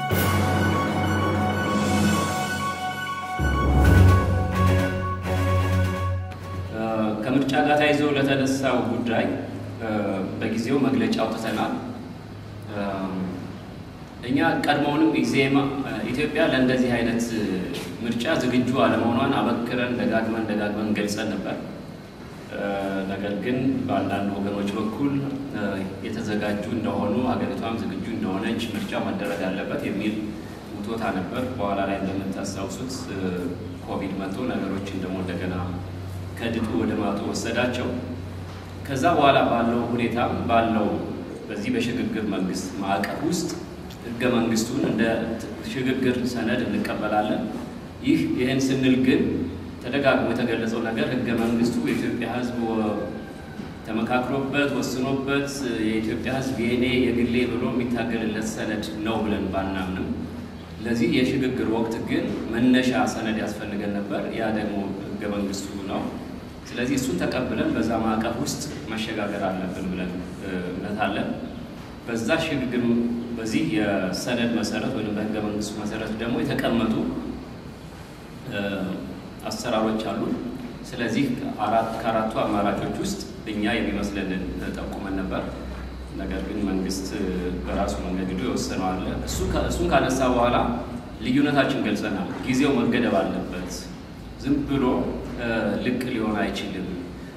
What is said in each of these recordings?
ከምርጫ ጋር ተያይዞ ለተነሳው ጉዳይ በጊዜው መግለጫ አውጥተናል። እኛ ቀድሞውንም ኢዜማ ኢትዮጵያ ለእንደዚህ አይነት ምርጫ ዝግጁ አለመሆኗን አበክረን ደጋግመን ደጋግመን ገልጸን ነበር። ነገር ግን በአንዳንድ ወገኖች በኩል የተዘጋጁ እንደሆኑ ሀገሪቷም ዝግጁ እንደሆነች ምርጫ መደረግ አለበት የሚል ውቶታ ነበር። በኋላ ላይ እንደምታስታውሱት ኮቪድ መጥቶ ነገሮችን ደግሞ እንደገና ከድጡ ወደ ማጡ ወሰዳቸው። ከዛ በኋላ ባለው ሁኔታ ባለው በዚህ በሽግግር መንግስት ማዕቀፍ ውስጥ ህገ መንግስቱን እንደ ሽግግር ሰነድ እንቀበላለን። ይህ ይህን ስንል ግን ተደጋግሞ የተገለጸው ነገር ህገ መንግስቱ የኢትዮጵያ ህዝብ ተመካክሮበት ወስኖበት የኢትዮጵያ ህዝብ የኔ የግሌ ብሎ የሚታገልለት ሰነድ ነው ብለን ባናምንም ለዚህ የሽግግር ወቅት ግን መነሻ ሰነድ ያስፈልገን ነበር። ያ ደግሞ ህገ መንግስቱ ነው። ስለዚህ እሱን ተቀብለን በዛ ማዕቀፍ ውስጥ መሸጋገር አለብን ብለን እምነት አለን። በዛ ሽግግር በዚህ የሰነድ መሰረት ወይም በህገ መንግስቱ መሰረት ደግሞ የተቀመጡ አሰራሮች አሉ። ስለዚህ አራት ከአራቱ አማራጮች ውስጥ እኛ የሚመስለንን ጠቁመን ነበር። ነገር ግን መንግስት በራሱ መንገድ ሄዶ የወሰነው አለ። እሱን ካነሳ በኋላ ልዩነታችን ገልጸናል። ጊዜው መገደብ አለበት። ዝም ብሎ ልቅ ሊሆን አይችልም።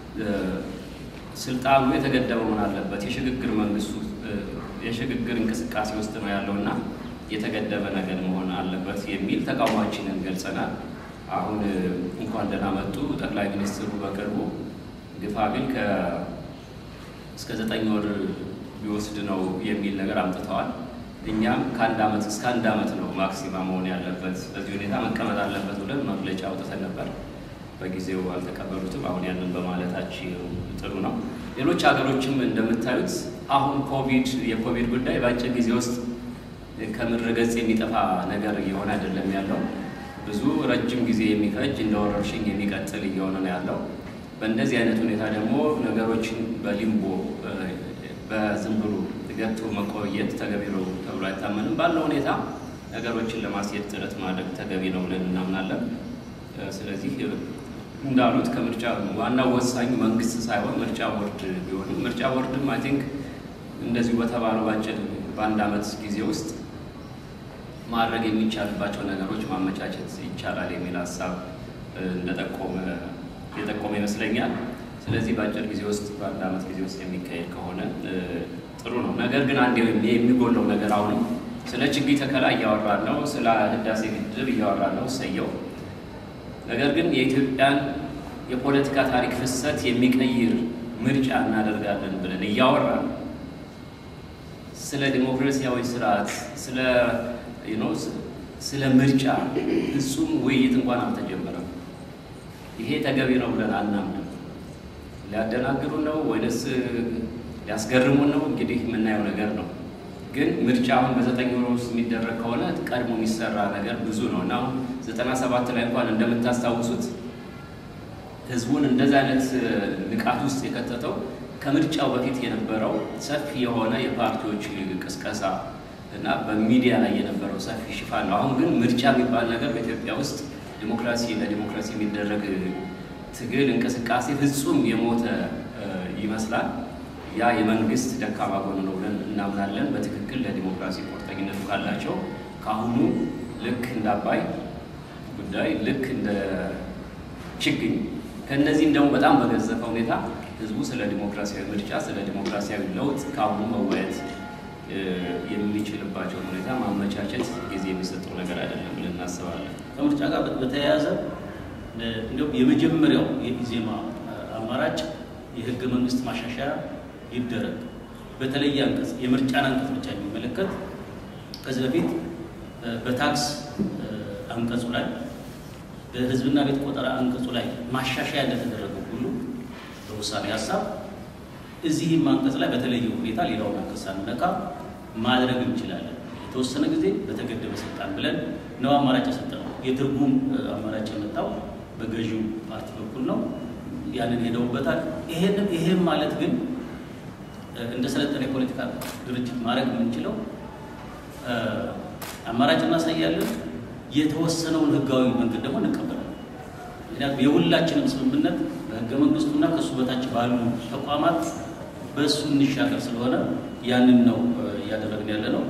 ስልጣኑ የተገደበ መሆን አለበት። የሽግግር መንግስቱ የሽግግር እንቅስቃሴ ውስጥ ነው ያለው እና የተገደበ ነገር መሆን አለበት የሚል ተቃውሟችንን ገልጸናል። አሁን እንኳን ደህና መጡ ጠቅላይ ሚኒስትሩ በቅርቡ ግፋ ግን እስከ ዘጠኝ ወር ሊወስድ ነው የሚል ነገር አምጥተዋል። እኛም ከአንድ ዓመት እስከ አንድ ዓመት ነው ማክሲማ መሆን ያለበት፣ በዚህ ሁኔታ መቀመጥ አለበት ብለን መግለጫ አውጥተን ነበር። በጊዜው አልተቀበሉትም። አሁን ያንን በማለታችን ጥሩ ነው። ሌሎች ሀገሮችም እንደምታዩት አሁን ኮቪድ የኮቪድ ጉዳይ በአጭር ጊዜ ውስጥ ከምድረ ገጽ የሚጠፋ ነገር እየሆነ አይደለም ያለው ብዙ ረጅም ጊዜ የሚፈጅ እንደ ወረርሽኝ የሚቀጥል እየሆነ ነው ያለው። በእንደዚህ አይነት ሁኔታ ደግሞ ነገሮችን በሊምቦ በዝም ብሎ ገቶ መቆየት ተገቢ ነው ተብሎ አይታመንም። ባለው ሁኔታ ነገሮችን ለማስሄድ ጥረት ማድረግ ተገቢ ነው ብለን እናምናለን። ስለዚህ እንዳሉት ከምርጫ ዋናው ወሳኙ መንግስት ሳይሆን ምርጫ ቦርድ ቢሆንም ምርጫ ቦርድም አይ ቲንክ እንደዚሁ በተባለው ባጭር በአንድ ዓመት ጊዜ ውስጥ ማድረግ የሚቻልባቸው ነገሮች ማመቻቸት ይቻላል የሚል ሀሳብ እንደጠቆመ የጠቆመ ይመስለኛል። ስለዚህ በአጭር ጊዜ ውስጥ በአንድ ዓመት ጊዜ ውስጥ የሚካሄድ ከሆነ ጥሩ ነው። ነገር ግን አንድ የሚጎለው ነገር አሁንም ስለ ችግኝ ተከላ እያወራን ነው፣ ስለ ህዳሴ ግድብ እያወራን ነው፣ እሰየው። ነገር ግን የኢትዮጵያን የፖለቲካ ታሪክ ፍሰት የሚቀይር ምርጫ እናደርጋለን ብለን እያወራን ስለ ዲሞክራሲያዊ ስርዓት ስለ ስለ ምርጫ ፍጹም ውይይት እንኳን አልተጀመረም። ይሄ ተገቢ ነው ብለን አናምንም። ሊያደናግሩን ነው ወይንስ ሊያስገርሙን ነው? እንግዲህ የምናየው ነገር ነው። ግን ምርጫ አሁን በዘጠኝ ወር ውስጥ የሚደረግ ከሆነ ቀድሞ የሚሰራ ነገር ብዙ ነው እና አሁን ዘጠና ሰባት ላይ እንኳን እንደምታስታውሱት ህዝቡን እንደዚህ አይነት ንቃት ውስጥ የከተተው ከምርጫው በፊት የነበረው ሰፊ የሆነ የፓርቲዎች ቅስቀሳ እና በሚዲያ ላይ የነበረው ሰፊ ሽፋን ነው። አሁን ግን ምርጫ የሚባል ነገር በኢትዮጵያ ውስጥ ዲሞክራሲ ለዲሞክራሲ የሚደረግ ትግል እንቅስቃሴ ፍጹም የሞተ ይመስላል። ያ የመንግስት ደካማ ጎን ነው ብለን እናምናለን። በትክክል ለዲሞክራሲ ቁርጠኝነቱ ካላቸው ከአሁኑ ልክ እንደ አባይ ጉዳይ ልክ እንደ ችግኝ ከእነዚህም ደግሞ በጣም በገዘፈ ሁኔታ ህዝቡ ስለ ዲሞክራሲያዊ ምርጫ፣ ስለ ዲሞክራሲያዊ ለውጥ ከአሁኑ መወያየት የሚችልባቸውን ሁኔታ ማመቻቸት ጊዜ የሚሰጠው ነገር አይደለም ብለን እናስባለን። ከምርጫ ጋር በተያያዘ እንዲሁም የመጀመሪያው የኢዜማ አማራጭ የህገ መንግስት ማሻሻያ ይደረግ። በተለየ አንቀጽ የምርጫን አንቀጽ ብቻ የሚመለከት ከዚህ በፊት በታክስ አንቀጹ ላይ በህዝብና ቤት ቆጠራ አንቀጹ ላይ ማሻሻያ እንደተደረገው ሁሉ በውሳኔ ሀሳብ እዚህም አንቀጽ ላይ በተለየ ሁኔታ ሌላውን አንቀጽ ሳንነካ ማድረግ እንችላለን። የተወሰነ ጊዜ በተገደበ ስልጣን ብለን ነው አማራጭ የሰጠነው። የትርጉም አማራጭ የመጣው በገዢው ፓርቲ በኩል ነው። ያንን ሄደውበታል። ይሄንን ይሄም ማለት ግን እንደ ሰለጠነ የፖለቲካ ድርጅት ማድረግ የምንችለው አማራጭ እናሳያለን። የተወሰነውን ህጋዊ መንገድ ደግሞ እንቀበላለን። ምክንያቱም የሁላችንም ስምምነት በህገ መንግስቱና ከእሱ በታች ባሉ ተቋማት በእሱ እንሻገር ስለሆነ ያንን ነው እያደረግን ያለ ነው።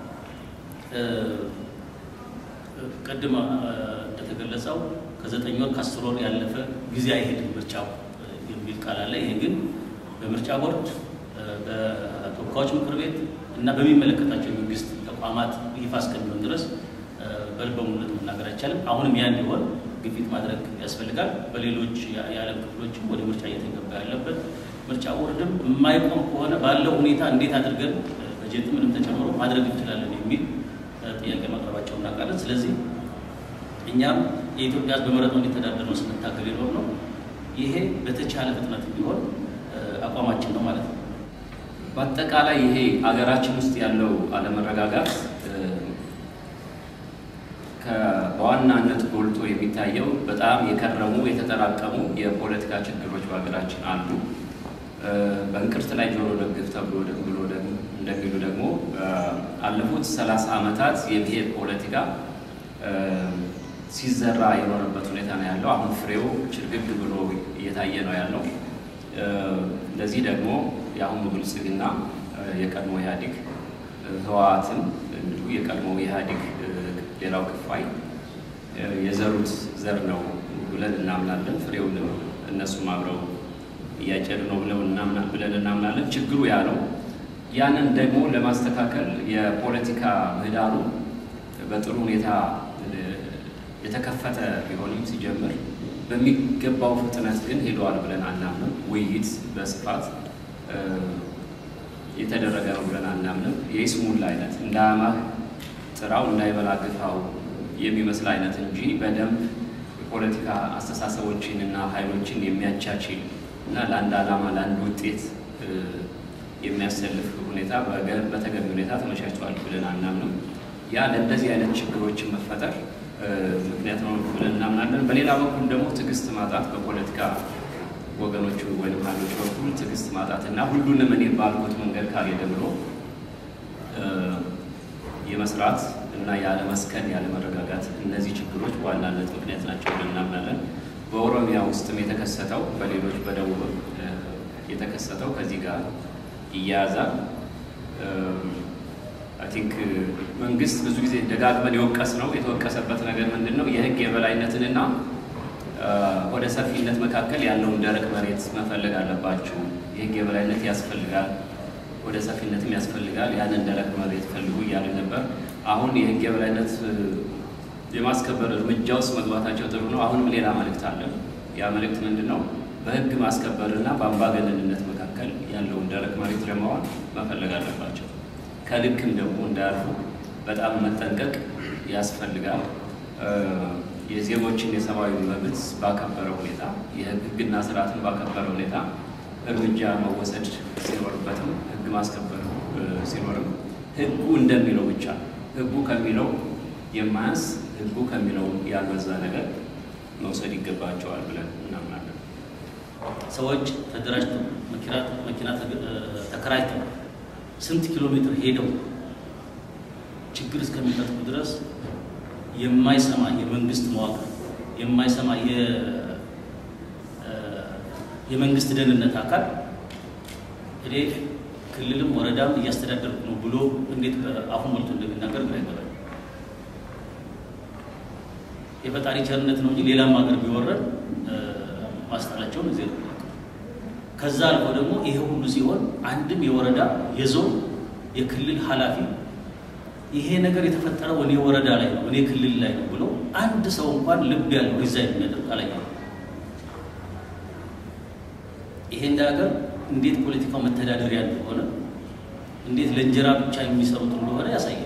ቅድም እንደተገለጸው ከዘጠኝ ወር ከአስር ወር ያለፈ ጊዜ አይሄድም ምርጫው የሚል ቃል አለ። ይሄ ግን በምርጫ ቦርድ፣ በተወካዮች ምክር ቤት እና በሚመለከታቸው የመንግስት ተቋማት ይፋ እስከሚሆን ድረስ በልበ ሙሉነት መናገር አይቻልም። አሁንም ያ እንዲሆን ግፊት ማድረግ ያስፈልጋል። በሌሎች የዓለም ክፍሎችም ወደ ምርጫ እየተገባ ያለበት ምርጫ ቦርድም የማይቆም ከሆነ ባለው ሁኔታ እንዴት አድርገን በጀት ምንም ተጨምሮ ማድረግ እንችላለን የሚል ጥያቄ ማቅረባቸው እናውቃለን። ስለዚህ እኛም የኢትዮጵያ ሕዝብ በመረጠው እንዲተዳደር ነው ስንታገል የኖር ነው። ይሄ በተቻለ ፍጥነት ቢሆን አቋማችን ነው ማለት ነው። በአጠቃላይ ይሄ አገራችን ውስጥ ያለው አለመረጋጋት በዋናነት ጎልቶ የሚታየው በጣም የከረሙ የተጠራቀሙ የፖለቲካ ችግሮች በሀገራችን አሉ። በእንቅርት ላይ ጆሮ ደግፍ ተብሎ ብሎ እንደሚሉ ደግሞ አለፉት ሰላሳ ዓመታት የብሔር ፖለቲካ ሲዘራ የኖረበት ሁኔታ ነው ያለው። አሁን ፍሬው ችርግግ ብሎ እየታየ ነው ያለው። ለዚህ ደግሞ የአሁኑ ብልጽግና የቀድሞ ኢህአዴግ ህወሓትም እንዲሁ የቀድሞ ኢህአዴግ ሌላው ክፋይ የዘሩት ዘር ነው ብለን እናምናለን። ፍሬውንም እነሱም አብረው እያጨዱ ነው ብለን እናምናለን። ችግሩ ያ ነው። ያንን ደግሞ ለማስተካከል የፖለቲካ ምህዳሩ በጥሩ ሁኔታ የተከፈተ ቢሆንም ሲጀምር በሚገባው ፍጥነት ግን ሄደዋል ብለን አናምንም። ውይይት በስፋት የተደረገ ነው ብለን አናምንም። የይስሙላ አይነት እንዳያማህ ጥራው እንዳይበላ ግፋው የሚመስል አይነት እንጂ በደንብ የፖለቲካ አስተሳሰቦችን እና ኃይሎችን የሚያቻችል እና ለአንድ ዓላማ ለአንድ ውጤት የሚያሰልፍ ሁኔታ በተገቢ ሁኔታ ተመቻችቷል ብለን አናምንም። ያ ለእንደዚህ አይነት ችግሮችን መፈጠር ምክንያት ነው ብለን እናምናለን። በሌላ በኩል ደግሞ ትዕግስት ማጣት በፖለቲካ ወገኖቹ ወይም ኃይሎች በኩል ትዕግስት ማጣት እና ሁሉንም እኔ ባልኩት መንገድ ካልሄደ ብሎ የመስራት እና ያለመስከን ያለመረጋጋት እነዚህ ችግሮች በዋናነት ምክንያት ናቸው ብለን እናምናለን። በኦሮሚያ ውስጥም የተከሰተው በሌሎች በደቡብ የተከሰተው ከዚህ ጋር ይያያዛል። አይ ቲንክ መንግስት ብዙ ጊዜ ደጋግመን የወቀስ ነው የተወቀሰበት ነገር ምንድን ነው? የህግ የበላይነትንና ወደ ሰፊነት መካከል ያለውን ደረቅ መሬት መፈለግ አለባችሁ። የህግ የበላይነት ያስፈልጋል፣ ወደ ሰፊነትም ያስፈልጋል። ያንን ደረቅ መሬት ፈልጉ እያልን ነበር። አሁን የህግ የበላይነት የማስከበር እርምጃ ውስጥ መግባታቸው ጥሩ ነው። አሁንም ሌላ መልእክት አለ። ያ መልእክት ምንድን ነው? በህግ ማስከበርና በአምባገነንነት መካከል ያለውን ደረቅ መሬት ለማዋል መፈለግ አለባቸው። ከልክም ደግሞ እንዳያልፉ በጣም መጠንቀቅ ያስፈልጋል። የዜጎችን የሰብአዊ መብት ባከበረ ሁኔታ የህግና ስርዓትን ባከበረ ሁኔታ እርምጃ መወሰድ ሲኖርበትም ህግ ማስከበር ሲኖርም ህጉ እንደሚለው ብቻ ህጉ ከሚለው የማያንስ ህጉ ከሚለው ያልበዛ ነገር መውሰድ ይገባቸዋል ብለን እናምናለን። ሰዎች ተደራጅተው መኪና ተከራይተው ስንት ኪሎ ሜትር ሄደው ችግር እስከሚፈጥሩ ድረስ የማይሰማ የመንግስት መዋቅር የማይሰማ የመንግስት ደህንነት አካል እኔ ክልልም ወረዳም እያስተዳደርኩ ነው ብሎ እንዴት አፉ ሞልቶ እንደሚናገር ግራ ይገባል። የፈጣሪ ቸርነት ነው እንጂ ሌላም ሀገር ቢወረድ ማስጣላቸውን እዚህ ነው። ከዛ አልፎ ደግሞ ይሄ ሁሉ ሲሆን አንድም የወረዳ የዞን የክልል ኃላፊ ይሄ ነገር የተፈጠረው እኔ ወረዳ ላይ ነው እኔ ክልል ላይ ነው ብሎ አንድ ሰው እንኳን ልብ ያለው ሪዛይን የሚያደርግ አላየሁም። ይሄ እንደ ሀገር እንዴት ፖለቲካው መተዳደሪያ እንደሆነ እንዴት ለእንጀራ ብቻ የሚሰሩት እንደሆነ ያሳያል።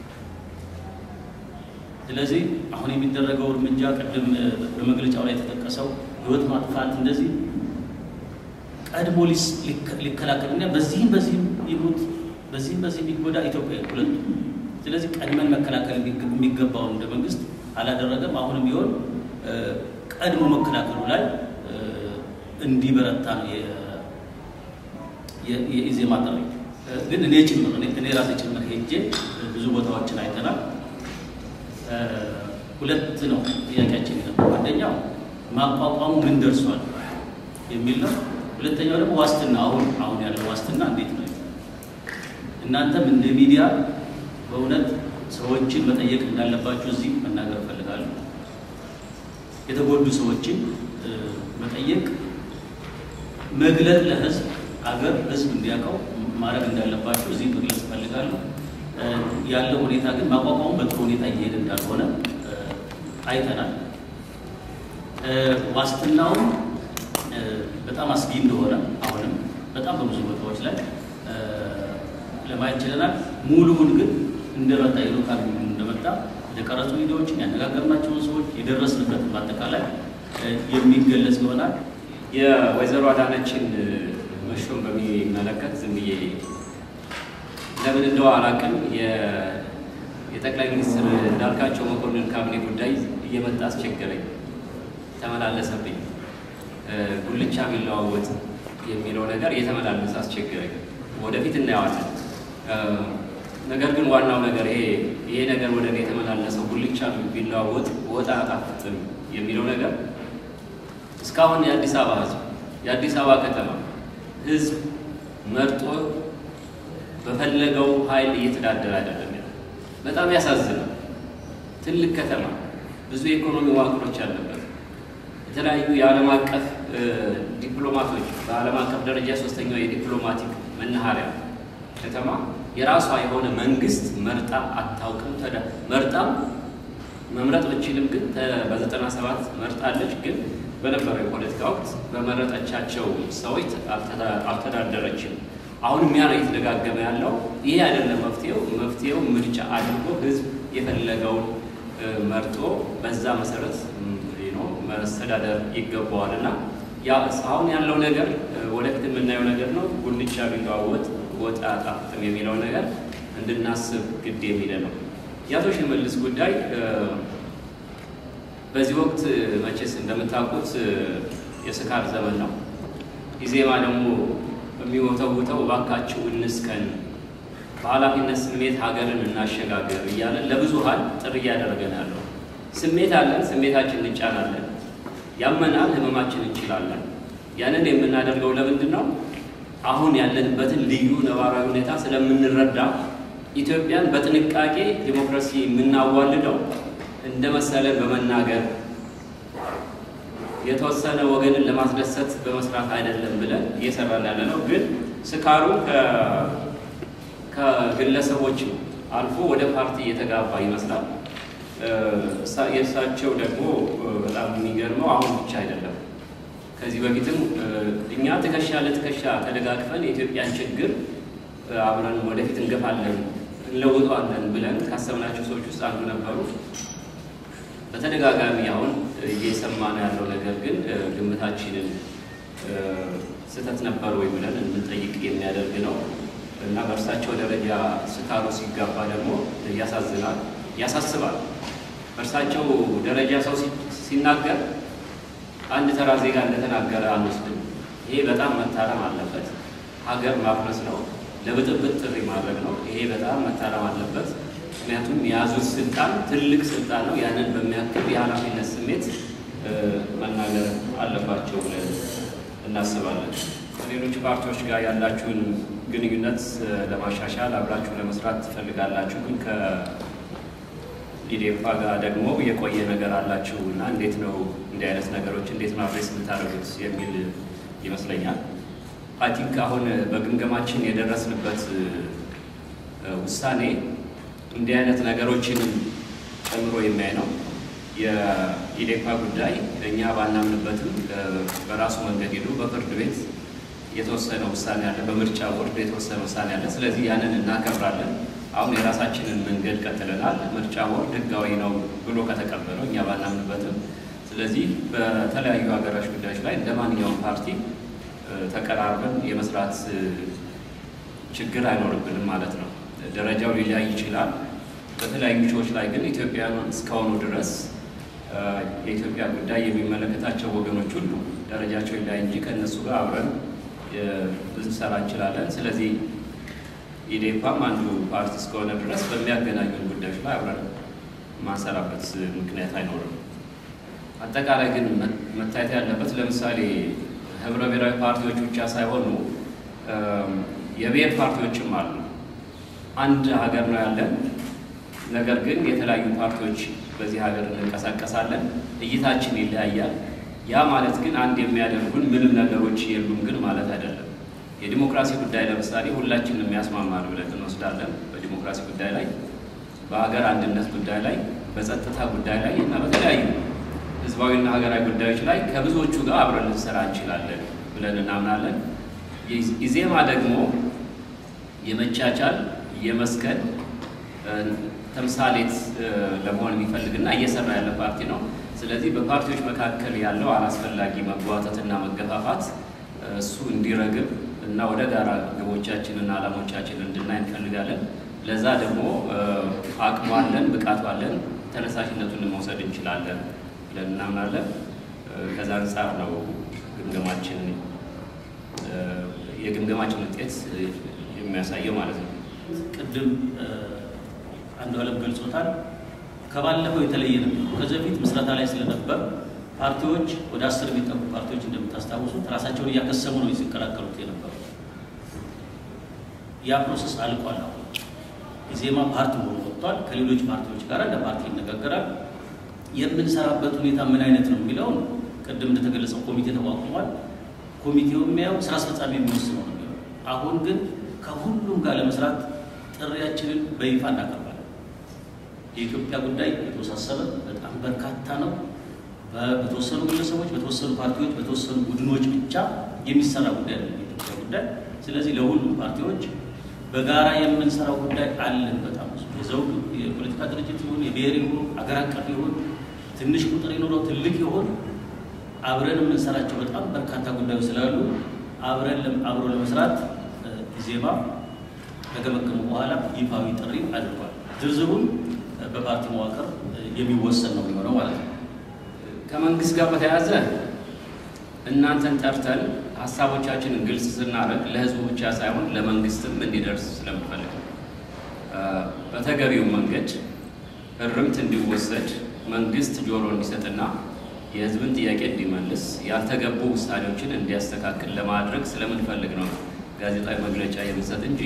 ስለዚህ አሁን የሚደረገው እርምጃ ቅድም በመግለጫው ላይ የተጠቀሰው ህይወት ማጥፋት እንደዚህ ቀድሞ ሊከላከልና በዚህም በዚህም ይሙት በዚህም በዚህም ይጎዳ ኢትዮጵያ ሁለቱ። ስለዚህ ቀድመን መከላከል የሚገባውን እንደ መንግስት አላደረገም። አሁንም ቢሆን ቀድሞ መከላከሉ ላይ እንዲበረታ ነው የኢዜማ ጥሪ። ግን እኔ ጭምር እኔ ራሴ ጭምር ሄጄ ብዙ ቦታዎችን አይተናል። ሁለት ነው ጥያቄያችን የነበረው። አንደኛው ማቋቋሙ ምን ደርሷል የሚል ነው። ሁለተኛው ደግሞ ዋስትና አሁን አሁን ያለው ዋስትና እንዴት ነው? እናንተም እንደ ሚዲያ በእውነት ሰዎችን መጠየቅ እንዳለባችሁ እዚህ መናገር እፈልጋለሁ። የተጎዱ ሰዎችን መጠየቅ፣ መግለጥ፣ ለህዝብ አገር ህዝብ እንዲያውቀው ማድረግ እንዳለባችሁ እዚህ መግለጽ እፈልጋለሁ። ያለው ሁኔታ ግን ማቋቋሙ በጥሩ ሁኔታ እየሄደ እንዳልሆነ አይተናል። ዋስትናውም በጣም አስጊ እንደሆነ አሁንም በጣም በብዙ ቦታዎች ላይ ለማየት ችለናል። ሙሉውን ግን እንደመጣ የሎካል እንደመጣ የተቀረጹ ቪዲዮዎችን ያነጋገርናቸውን ሰዎች የደረስንበትን በአጠቃላይ የሚገለጽ ይሆናል። የወይዘሮ አዳነችን መሾም በሚመለከት ዝም ብዬ ለምን እንደው አላውቅም የጠቅላይ ሚኒስትር እንዳልካቸው መኮንን ካቢኔ ጉዳይ እየመጣ አስቸገረኝ፣ ተመላለሰብኝ። ጉልቻ ቢለዋወጥ የሚለው ነገር እየተመላለሰ አስቸገረኝ። ወደፊት እናየዋለን። ነገር ግን ዋናው ነገር ይሄ ይሄ ነገር ወደ እኔ የተመላለሰው ጉልቻ ቢለዋወጥ ወጥ አያጣፍጥም የሚለው ነገር እስካሁን የአዲስ አበባ ሕዝብ የአዲስ አበባ ከተማ ሕዝብ መርጦ በፈለገው ኃይል እየተዳደረ አይደለም። በጣም ያሳዝናል። ትልቅ ከተማ ብዙ የኢኮኖሚ መዋቅሮች ያለበት የተለያዩ የዓለም አቀፍ ዲፕሎማቶች በዓለም አቀፍ ደረጃ ሶስተኛው የዲፕሎማቲክ መናኸሪያ ከተማ የራሷ የሆነ መንግስት መርጣ አታውቅም። ተዳ መርጣም መምረጥ ብችልም ግን በዘጠና ሰባት መርጣለች። ግን በነበረው የፖለቲካ ወቅት በመረጠቻቸው ሰዎች አልተዳደረችም። አሁንም ያ ነው እየተደጋገመ ያለው። ይሄ አይደለም መፍትሄው። መፍትሄው ምርጫ አድርጎ ህዝብ የፈለገውን መርጦ በዛ መሰረት መስተዳደር ይገባዋል እና አሁን ያለው ነገር ወደፊት የምናየው ነገር ነው። ጉልቻ ቢለዋወጥ ወጥ አያጣፍጥም የሚለው ነገር እንድናስብ ግድ የሚለ ነው። የአቶ ሽመልስ ጉዳይ በዚህ ወቅት መቼስ እንደምታውቁት የስካር ዘመን ነው። ኢዜማ ደግሞ የሚወተውተው እባካችሁ እንስከን፣ በኃላፊነት ስሜት ሀገርን እናሸጋገር እያለ ለብዙሀን ጥሪ እያደረገ ነው ያለው። ስሜት አለን፣ ስሜታችን እንጫናለን፣ ያመናል፣ ህመማችን እንችላለን። ያንን የምናደርገው ለምንድን ነው? አሁን ያለንበትን ልዩ ነባራዊ ሁኔታ ስለምንረዳ ኢትዮጵያን በጥንቃቄ ዲሞክራሲ የምናዋልደው እንደ መሰለን በመናገር የተወሰነ ወገንን ለማስደሰት በመስራት አይደለም ብለን እየሰራን ያለ ነው። ግን ስካሩ ከግለሰቦች አልፎ ወደ ፓርቲ እየተጋባ ይመስላል። የእሳቸው ደግሞ በጣም የሚገርመው አሁን ብቻ አይደለም። ከዚህ በፊትም እኛ ትከሻ ለትከሻ ተደጋግፈን የኢትዮጵያን ችግር አብረን ወደፊት እንገፋለን እንለውጠዋለን ብለን ካሰብናቸው ሰዎች ውስጥ አንዱ ነበሩ። በተደጋጋሚ አሁን እየሰማን ያለው ነገር ግን ግምታችንን ስህተት ነበር ወይ ብለን እንጠይቅ የሚያደርግ ነው እና በእርሳቸው ደረጃ ስካሩ ሲጋባ ደግሞ ያሳዝናል፣ ያሳስባል። በእርሳቸው ደረጃ ሰው ሲናገር አንድ ተራ ዜጋ እንደተናገረ አንወስድም። ይሄ በጣም መታረም አለበት። ሀገር ማፍረስ ነው፣ ለብጥብጥ ጥሪ ማድረግ ነው። ይሄ በጣም መታረም አለበት። ምክንያቱም የያዙት ስልጣን ትልቅ ስልጣን ነው። ያንን በሚያክል የኃላፊነት ስሜት መናገር አለባቸው ብለን እናስባለን። ከሌሎች ፓርቲዎች ጋር ያላችሁን ግንኙነት ለማሻሻል አብራችሁ ለመስራት ትፈልጋላችሁ፣ ግን ከኢዴፓ ጋር ደግሞ የቆየ ነገር አላችሁ እና እንዴት ነው እንዲህ አይነት ነገሮች እንዴት ነው አድሬስ የምታደርጉት የሚል ይመስለኛል። አይ ቲንክ አሁን በግምገማችን የደረስንበት ውሳኔ እንዲህ አይነት ነገሮችን ጨምሮ የሚያይ ነው። የኢዴፓ ጉዳይ እኛ ባናምንበትም በራሱ መንገድ ሄዶ በፍርድ ቤት የተወሰነ ውሳኔ አለ፣ በምርጫ ቦርድ የተወሰነ ውሳኔ አለ። ስለዚህ ያንን እናከብራለን። አሁን የራሳችንን መንገድ ቀጥለናል። ምርጫ ቦርድ ሕጋዊ ነው ብሎ ከተቀበለው እኛ ባናምንበትም፣ ስለዚህ በተለያዩ ሀገራች ጉዳዮች ላይ እንደ ማንኛውም ፓርቲ ተቀራርበን የመስራት ችግር አይኖርብንም ማለት ነው። ደረጃው ሊለያይ ይችላል። በተለያዩ ሾዎች ላይ ግን ኢትዮጵያን እስካሁኑ ድረስ የኢትዮጵያ ጉዳይ የሚመለከታቸው ወገኖች ሁሉ ደረጃቸው ሊለያይ እንጂ ከእነሱ ጋር አብረን ልንሰራ እንችላለን። ስለዚህ ኢዴፓም አንዱ ፓርቲ እስከሆነ ድረስ በሚያገናኙን ጉዳዮች ላይ አብረን ማንሰራበት ምክንያት አይኖርም። አጠቃላይ ግን መታየት ያለበት ለምሳሌ ህብረ ብሔራዊ ፓርቲዎች ብቻ ሳይሆኑ የብሔር ፓርቲዎችም አሉ። አንድ ሀገር ነው ያለን። ነገር ግን የተለያዩ ፓርቲዎች በዚህ ሀገር እንንቀሳቀሳለን። እይታችን ይለያያል። ያ ማለት ግን አንድ የሚያደርጉን ምንም ነገሮች የሉም ግን ማለት አይደለም። የዲሞክራሲ ጉዳይ ለምሳሌ ሁላችንም ያስማማል ብለን እንወስዳለን። በዲሞክራሲ ጉዳይ ላይ፣ በሀገር አንድነት ጉዳይ ላይ፣ በጸጥታ ጉዳይ ላይ እና በተለያዩ ህዝባዊና ሀገራዊ ጉዳዮች ላይ ከብዙዎቹ ጋር አብረን ልንሰራ እንችላለን ብለን እናምናለን። ኢዜማ ደግሞ የመቻቻል የመስከን ተምሳሌት ለመሆን የሚፈልግና እየሰራ ያለ ፓርቲ ነው። ስለዚህ በፓርቲዎች መካከል ያለው አላስፈላጊ መጓተትና መገፋፋት እሱ እንዲረግብ እና ወደ ጋራ ግቦቻችንና ዓላማዎቻችን እንድናይ እንፈልጋለን። ለዛ ደግሞ አቅሙ አለን፣ ብቃቱ አለን፣ ተነሳሽነቱን መውሰድ እንችላለን ብለን እናምናለን። ከዛ አንጻር ነው ግምገማችን የግምገማችን ውጤት የሚያሳየው ማለት ነው። ቅድም አንዱ አለም ገልጾታል። ከባለፈው የተለየ ነው። ከዚህ በፊት ምስረታ ላይ ስለነበር ፓርቲዎች ወደ አስር የሚጠጉ ፓርቲዎች እንደምታስታውሱት ራሳቸውን እያከሰሙ ነው ሲከላከሉት የነበሩ። ያ ፕሮሰስ አልቋል። አሁን ኢዜማ ፓርቲ ሆኖ ወጥቷል። ከሌሎች ፓርቲዎች ጋር እንደ ፓርቲ ይነጋገራል። የምንሰራበት ሁኔታ ምን አይነት ነው የሚለውን ቅድም እንደተገለጸው ኮሚቴ ተቋቁሟል። ኮሚቴው የሚያየው ስራ አስፈጻሚ የሚወስነው ነው የሚለው። አሁን ግን ከሁሉም ጋር ለመስራት ጥሪያችንን በይፋ እናቀርባለን። የኢትዮጵያ ጉዳይ የተወሳሰበ በጣም በርካታ ነው። በተወሰኑ ግለሰቦች፣ በተወሰኑ ፓርቲዎች፣ በተወሰኑ ቡድኖች ብቻ የሚሰራ ጉዳይ ነው የኢትዮጵያ ጉዳይ። ስለዚህ ለሁሉም ፓርቲዎች በጋራ የምንሰራው ጉዳይ አለን። በጣም ብዙ የዘውግ የፖለቲካ ድርጅት ይሁን የብሔር ይሁን አገር አቀፍ ይሁን ትንሽ ቁጥር ይኖረው ትልቅ ይሁን አብረን የምንሰራቸው በጣም በርካታ ጉዳዮች ስላሉ አብረን አብሮ ለመስራት ኢዜማ ከገመገሙ በኋላ ይፋዊ ጥሪ አድርጓል። ዝርዝሩን በፓርቲ መዋቅር የሚወሰን ነው የሚሆነው ማለት ነው። ከመንግስት ጋር በተያያዘ እናንተን ጠርተን ሀሳቦቻችንን ግልጽ ስናደርግ ለህዝቡ ብቻ ሳይሆን ለመንግስትም እንዲደርስ ስለምፈልግ በተገቢው መንገድ እርምት እንዲወሰድ መንግስት ጆሮ እንዲሰጥና የህዝብን ጥያቄ እንዲመልስ ያልተገቡ ውሳኔዎችን እንዲያስተካክል ለማድረግ ስለምንፈልግ ነው ጋዜጣዊ መግለጫ የምንሰጥ እንጂ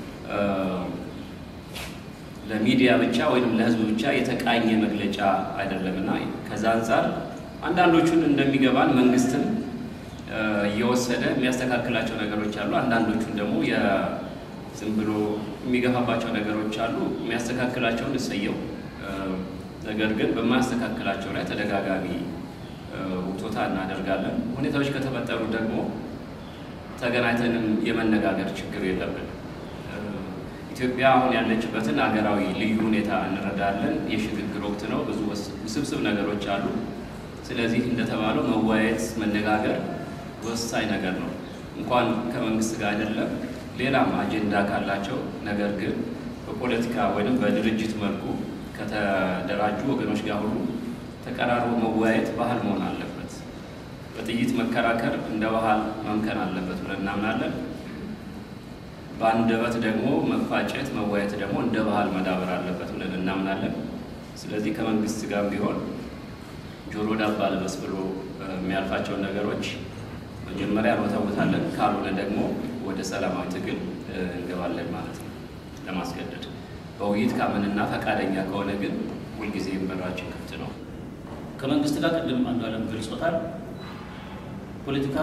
ለሚዲያ ብቻ ወይም ለህዝብ ብቻ የተቃኘ መግለጫ አይደለም እና ከዛ አንጻር አንዳንዶቹን እንደሚገባን መንግስትም እየወሰደ የሚያስተካክላቸው ነገሮች አሉ። አንዳንዶቹን ደግሞ ዝም ብሎ የሚገፋባቸው ነገሮች አሉ። የሚያስተካክላቸውን እሰየው። ነገር ግን በማያስተካክላቸው ላይ ተደጋጋሚ ውቶታ እናደርጋለን። ሁኔታዎች ከተፈጠሩ ደግሞ ተገናኝተንም የመነጋገር ችግር የለብን። ኢትዮጵያ አሁን ያለችበትን ሀገራዊ ልዩ ሁኔታ እንረዳለን። የሽግግር ወቅት ነው። ብዙ ውስብስብ ነገሮች አሉ። ስለዚህ እንደተባለው መወያየት፣ መነጋገር ወሳኝ ነገር ነው። እንኳን ከመንግስት ጋር አይደለም ሌላም አጀንዳ ካላቸው ነገር ግን በፖለቲካ ወይም በድርጅት መልኩ ከተደራጁ ወገኖች ጋር ሁሉ ተቀራርቦ መወያየት ባህል መሆን አለበት። በጥይት መከራከር እንደ ባህል መምከን አለበት ብለን እናምናለን። በአንደበት ደግሞ መፋጨት፣ መወያየት ደግሞ እንደ ባህል መዳበር አለበት ብለን እናምናለን። ስለዚህ ከመንግስት ጋር ቢሆን ጆሮ ዳባ ልበስ ብሎ የሚያልፋቸውን ነገሮች መጀመሪያ እንወተውታለን። ካልሆነ ደግሞ ወደ ሰላማዊ ትግል እንገባለን ማለት ነው። ለማስገደድ በውይይት ካመንና ፈቃደኛ ከሆነ ግን ሁልጊዜም በራችን ክፍት ነው። ከመንግስት ጋር ቅድም አንዱ አለም ገልጾታል። ፖለቲካ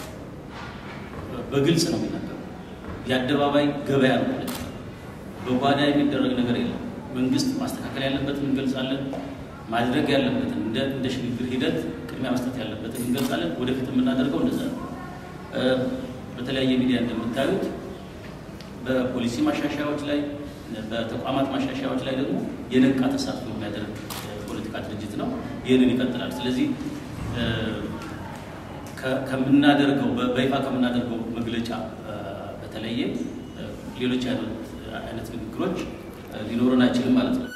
በግልጽ ነው የሚናገረው። የአደባባይ ገበያ ነው ፖለቲካ። በጓዳ የሚደረግ ነገር የለም። መንግስት ማስተካከል ያለበትን እንገልጻለን። ማድረግ ያለበትን እንደ እንደ ሽግግር ሂደት ቅድሚያ መስጠት ያለበትን እንገልጻለን። ወደፊት የምናደርገው እንደዛ ነው። በተለያየ ሚዲያ እንደምታዩት በፖሊሲ ማሻሻያዎች ላይ በተቋማት ማሻሻያዎች ላይ ደግሞ የነቃ ተሳትፎ የሚያደርግ ፖለቲካ ድርጅት ነው። ይህንን ይቀጥላል። ስለዚህ ከምናደርገው በይፋ ከምናደርገው መግለጫ በተለየ ሌሎች አይነት ንግግሮች ሊኖረን አይችልም ማለት ነው።